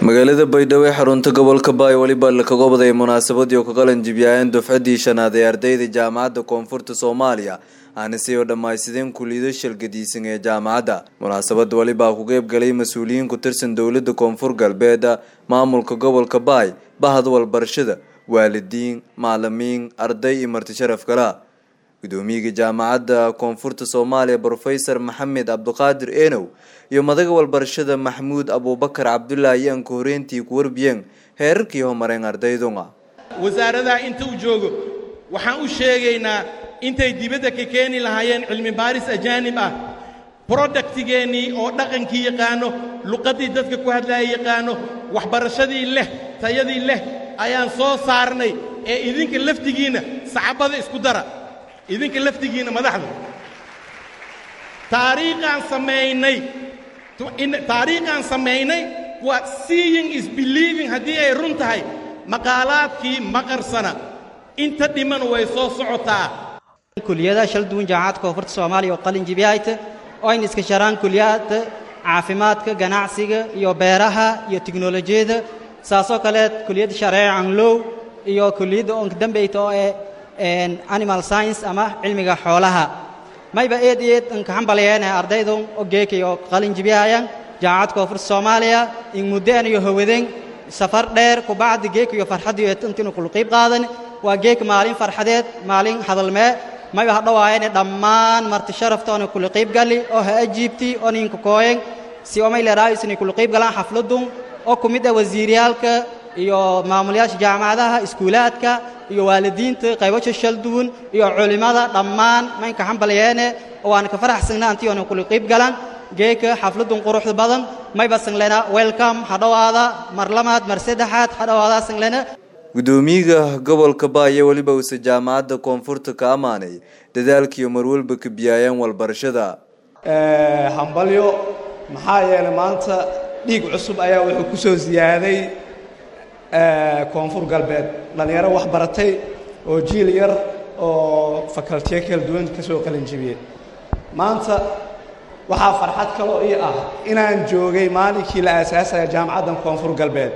magaalada baydhabo ee xarunta gobolka baay weliba lakaga waday munaasabadii oo ka qalan jibyaayeen dufcaddii shanaad ee ardayda jaamacadda koonfurta soomaaliya aanise oo dhammaysadeen kuliyado shalgadiisan ee jaamacadda munaasabada welibaa ku qeyb galay mas-uuliyiin ku tirsan dowladda koonfur galbeed maamulka gobolka baay bahda walbarashada waalidiin macalimiin arday iyo marti sharaf kala gudoomiyaga jaamacadda koonfurta soomaaliya brofesor maxamed cabdiqaadir enow iyo madaga walbarashada maxmuud abuubakar cabdulaahi ayaan ka horeyntii ku warbiyeen heerarkii homareen ardayduna wasaaradaha inta uu joogo waxaan u sheegaynaa intay dibadda ka keeni lahaayeen cilmi baaris ajaanib ah brodaktigeennii oo dhaqankii yaqaano luqaddii dadka ku hadlaaya yaqaano waxbarashadii leh tayadii leh ayaan soo saarnay ee idinka laftigiinna sacabada isku dara idinka laftigiinna madaxda taariikhaan samaynay taariikhaan samaynay waa seeing is believing haddii ay run tahay maqaalaadkii maqarsana inta dhiman way soo socotaa kuliyadaha shal duwan jaamacadda koonfurta soomaaliya oo qalin jibiyahayta oo ayna iska sharaan kuliyada caafimaadka ganacsiga iyo beeraha iyo tiknolojiyadda saasoo kaleed kuliyadda shareeca anglow iyo kuliyadda oonka dambeyta oo ee animal science ama cilmiga xoolaha mayba eed eed nkaxambalayeene ardaydan oo geekay oo qalin jibiyahayaan jaamacadda koonfurta soomaaliya in muddeen iyo hawadeen safar dheer kubacdi geek iyo farxaddiyo intinu kula qiib qaadan waa geek maalin farxadeed maalin hadalmee mayba hadhawaayane dhammaan marti sharafta oona kula qiib gali oo ha ajiibti oo ninka kooyen si omay leeraayisnay kula qiib galaan xafladun oo ku mid ah wasiiryaalka iyo maamulayaasha jaamacadaha iskuulaadka iyo waalidiinta qaybasha shal duwan iyo culimmada dhammaan maynka xambalayeene oo waana ka faraxsanna antii oona kula qiib galaan geeka xafladun quruxda badan mayba sanglena welcome hadhowaada mar lamaad mar saddexaad hadhowaada sanglena gudoomiyaga gobolka baaya weliba uuse jaamacadda koonfurta ka ammaanay dadaalkiiyo marwalba ka biyaayaan walbarashada hambalyo maxaa yeelay maanta dhiig cusub ayaa wuxuu ku soo siyaaday koonfur galbeed dhallinyaro wax baratay oo jiil yar oo fakaltiyo kala duwan ka soo qalin jibiyey maanta waxaa farxad kaloo ii ah inaan joogay maalinkii la aasaasaya jaamacaddan koonfur galbeed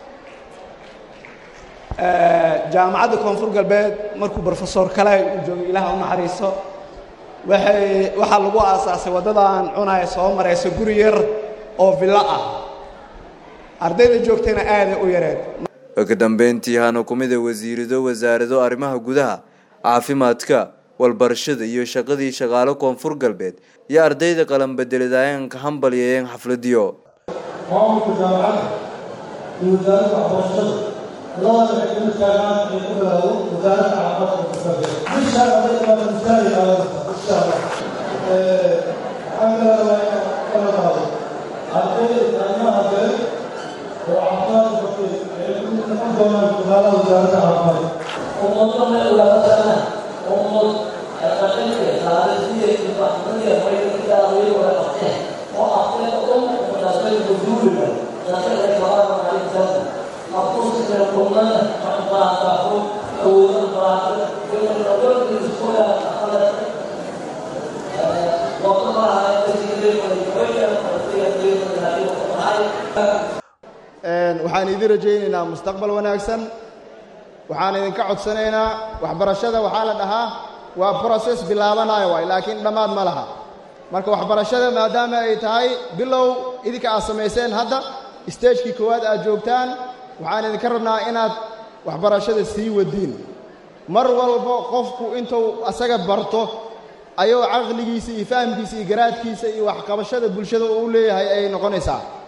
jaamacadda koonfur galbeed markuu brofesor kale uu joogay ilaah u naxariiso waxay waxaa lagu aasaasay waddadaan cunaya soo maraysa guri yar oo villo ah ardayda joogtayna aaday u yareed ka dambeyntii hana ku mid a wasiirado wasaarado arrimaha gudaha caafimaadka walbarashada iyo shaqadii shaqaalo koonfur galbeed iyo ardayda qalanbedeladaayeen ka hambalyeeyeen xafladiyo maamulka jaamacadda iyo wasaaradda waxbarashada labada waxay kama taagaan in ku bilaabo wasaaradda caafimaadka koonfur galbeed bisha ardayda baa misaali qaadanaysa insha allah waxaan kala rabaa inaan kala qaado ardayda arrimaha kale oo caafimaadka bartay ay ku noqon doonaan shaqaalaha wasaaradda caafimaadka ummadana ulaadana ummad dhaqanka taariikhdiya iyo waxbarashada way ilaaliyay wada qabteen oo aqoon oo ummadaasay guduuliga dadka kabaana maalintan aqoonsiga qomana waxbarashada awooda barashada iyo nabadda iskoola aqala waxaan idin rajaynaynaa mustaqbal wanaagsan waxaan idinka codsanaynaa waxbarashada waxaa la dhahaa waa broses bilaabanayo waay laakiin dhammaad ma laha marka waxbarashada maadaama ay tahay bilow idinka aad samayseen hadda stagekii koowaad aad joogtaan waxaan idinka rabnaa inaad waxbarashada sii wadiin mar walba qofku intuu asaga barto ayuu caqligiisa iyo fahamkiisa iyo garaadkiisa iyo waxqabashada bulshada uu leeyahay ayay noqonaysaa